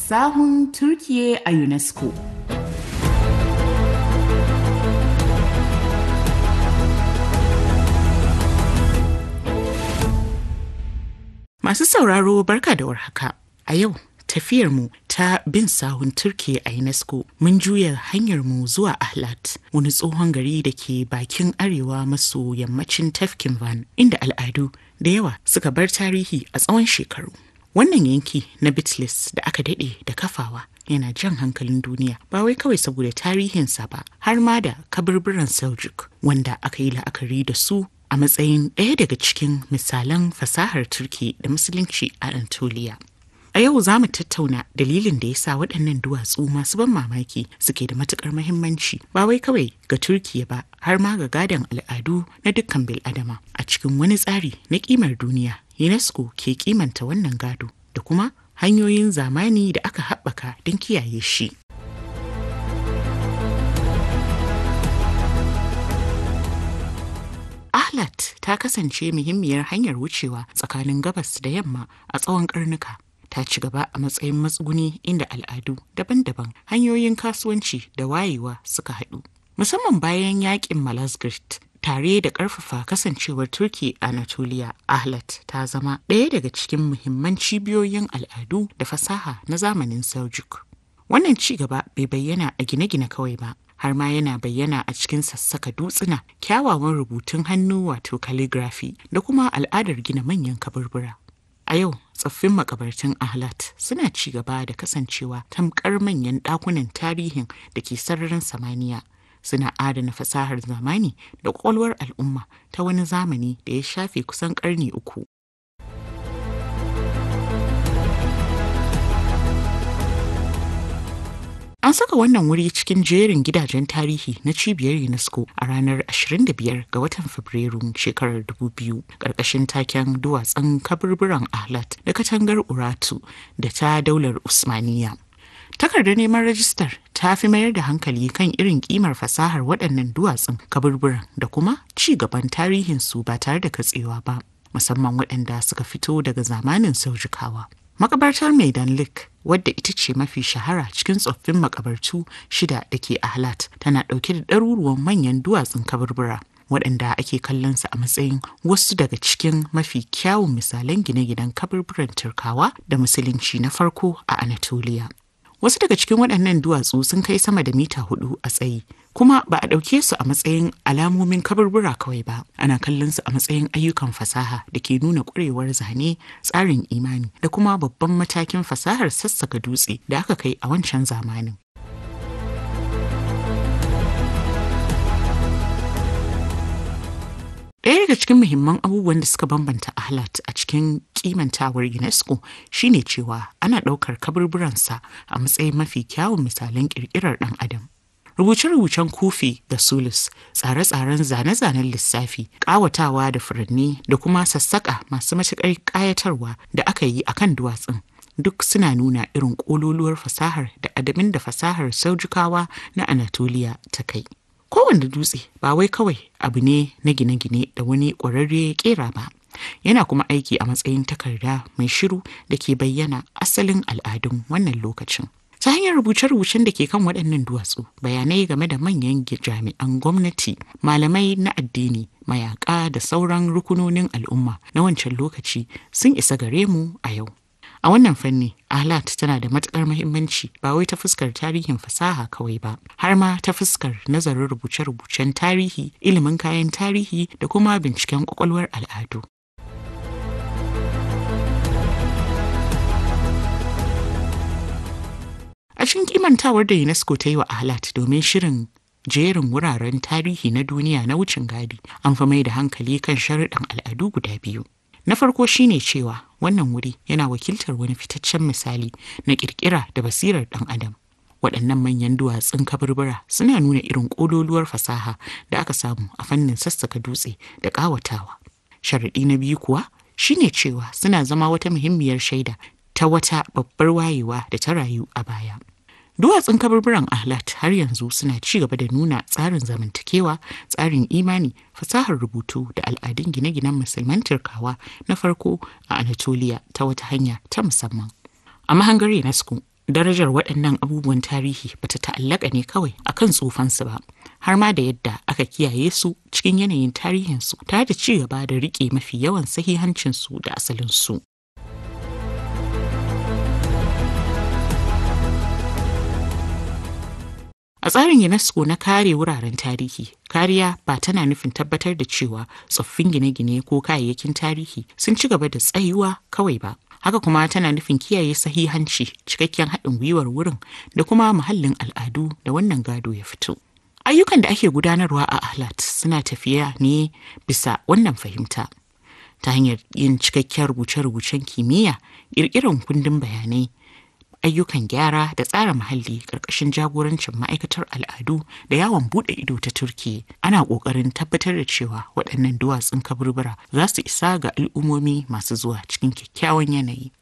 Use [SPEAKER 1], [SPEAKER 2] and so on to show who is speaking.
[SPEAKER 1] sahun Turkiye a UNESCO. Masu sauraro barka da warhaka. A yau tafiyarmu ta bin sahun Turkiye a UNESCO mun juya hanyarmu zuwa Ahlat, wani tsohon gari da ke bakin arewa maso yammacin tafkin Van, inda al'adu da yawa suka bar tarihi a tsawon shekaru. Wannan yanki na Bitlis da aka daɗe da kafawa yana jan hankalin duniya ba wai kawai saboda tarihinsa ba har ma da kaburburan Seljuk wanda aka yi la'akari da su a matsayin ɗaya daga cikin misalan fasahar Turki da Musulunci a Anatolia. A yau za mu tattauna dalilin da ya sa waɗannan duwatsu masu ban mamaki suke da matuƙar mahimmanci ba wai kawai ga Turkiya ba har ma ga gadon al'adu na dukkan bil'adama a cikin wani tsari na ƙimar duniya UNESCO ke kimanta wannan gado da kuma hanyoyin zamani da aka haɓaka don kiyaye shi. Ahlat ta kasance muhimmiyar hanyar wucewa tsakanin gabas da yamma a tsawon karnuka. Ta ci gaba a matsayin matsuguni inda al'adu daban-daban hanyoyin kasuwanci da wayewa suka haɗu. Musamman bayan yakin Malazgirt tare da ƙarfafa kasancewar Turki a Anatolia, Ahlat ta zama ɗaya daga cikin muhimman cibiyoyin al'adu da fasaha na zamanin Seljuk. Wannan ci gaba bai bayyana a gine-gine kawai ba, har ma yana bayyana a cikin sassaka dutsuna kyawawan rubutun hannu wato calligraphy da kuma al'adar gina manyan kaburbura. A yau tsoffin makabartun Ahlat suna ci gaba da kasancewa tamkar manyan ɗakunan tarihin da ke sararin samaniya suna adana fasahar zamani da ƙwaƙwalwar al'umma ta wani zamani da ya shafe kusan ƙarni uku. An saka wannan wuri cikin jerin gidajen tarihi na cibiyar UNESCO a ranar 25 ga watan Fabrairu shekarar 2000 ƙarƙashin taken duwatsun kaburburan Ahlat da katangar Uratu da ta daular Usmaniya. Takardar neman rajistar ta fi mayar da hankali kan irin kimar fasahar waɗannan duwatsun kaburburan da kuma ci gaban tarihinsu ba tare da katsewa ba, musamman waɗanda suka fito daga zamanin Saujukawa. Makabartar Maidan Lake wadda ita ce mafi shahara cikin tsoffin makabartu shida da ke Ahlat tana ɗauke da ɗaruruwan manyan duwatsun kaburbura waɗanda ake kallon su a matsayin wasu daga cikin mafi kyawun misalan gine-ginen kaburburan Turkawa da Musulunci na farko a Anatolia. Wasu daga cikin waɗannan duwatsu sun kai sama da mita hudu a tsayi, kuma ba a ɗauke su a matsayin alamomin kaburbura kawai ba, ana kallon su a matsayin ayyukan fasaha da ke nuna ƙwarewar zane, tsarin imani da kuma babban matakin fasahar sassaka dutse da aka kai a wancan zamanin. Ɗaya daga cikin muhimman abubuwan da suka bambanta Ahlat a cikin kimantawar UNESCO shine cewa ana ɗaukar kaburburansa a matsayin mafi kyawun misalan ƙirƙirar ɗan adam. Rubuce-rubucen kufi da sulus, tsare-tsaren zane-zanen lissafi, ƙawatawa da furanni da kuma sassaƙa masu matuƙar ƙayatarwa da aka yi a kan duwatsun. Duk suna nuna irin ƙololuwar fasahar da adamin da fasahar saujukawa na Anatolia ta kai. kowane dutse ba wai kawai abu ne na gine-gine da wani ƙwararre ya kera ba yana kuma aiki a matsayin takarda mai shiru da ke bayyana asalin al'adun wannan lokacin ta hanyar rubuce-rubucen da ke kan waɗannan duwatsu bayanai game da manyan jami'an gwamnati malamai na addini mayaƙa da sauran rukunonin al'umma na wancan lokaci sun isa gare mu a yau A wannan fanni, Ahlat tana da matuƙar muhimmanci ba wai ta fuskar tarihin fasaha kawai ba, har ma ta fuskar nazarin rubuce-rubucen tarihi, ilimin kayan tarihi da kuma binciken ƙwaƙwalwar al'adu. A cikin kimantawar da UNESCO ta yi wa Ahlat domin shirin jerin wuraren tarihi na duniya na wucin gadi, an fi mai da hankali kan sharuɗan al'adu guda biyu. Na farko shine cewa wannan wuri yana wakiltar wani fitaccen misali na ƙirƙira da basirar ɗan adam. Waɗannan manyan duwatsun kaburbura suna nuna irin ƙololuwar fasaha da aka samu a fannin sassaka dutse da ƙawatawa. Sharaɗi na biyu kuwa shine cewa suna zama wata muhimmiyar shaida ta wata babbar wayewa da ta rayu a baya. Duwatsun kaburburan Ahlat har yanzu suna ci gaba da nuna tsarin zamantakewa, tsarin imani, fasahar rubutu da al'adun gine-ginen musulman Turkawa na farko a Anatolia ta wata hanya ta musamman. A mahangar UNESCO, darajar waɗannan abubuwan tarihi bata ta'allaka ne kawai akan tsufansu ba har ma da yadda aka kiyaye su cikin yanayin tarihinsu tare da ci gaba da riƙe mafi yawan sahihancinsu da asalinsu. A tsarin UNESCO na kare wuraren tarihi, kariya ba tana nufin tabbatar da cewa tsoffin gine-gine ko kayayyakin tarihi sun ci gaba da tsayuwa kawai ba. Haka kuma tana nufin kiyaye sahihanci, cikakken haɗin gwiwar wurin da kuma muhallin al'adu da wannan gado ya fito. Ayyukan da ake gudanarwa a Ahlat suna tafiya ne bisa wannan fahimta. Ta hanyar yin cikakken rubuce-rubucen kimiyya, ƙirƙirar kundin bayanai, ayyukan gyara da tsara muhalli ƙarƙashin jagorancin ma'aikatar al'adu da yawon buɗe ido ta turki ana ƙoƙarin tabbatar da cewa waɗannan duwatsun kaburbura za su isa ga al'ummomi masu zuwa cikin kyakkyawan yanayi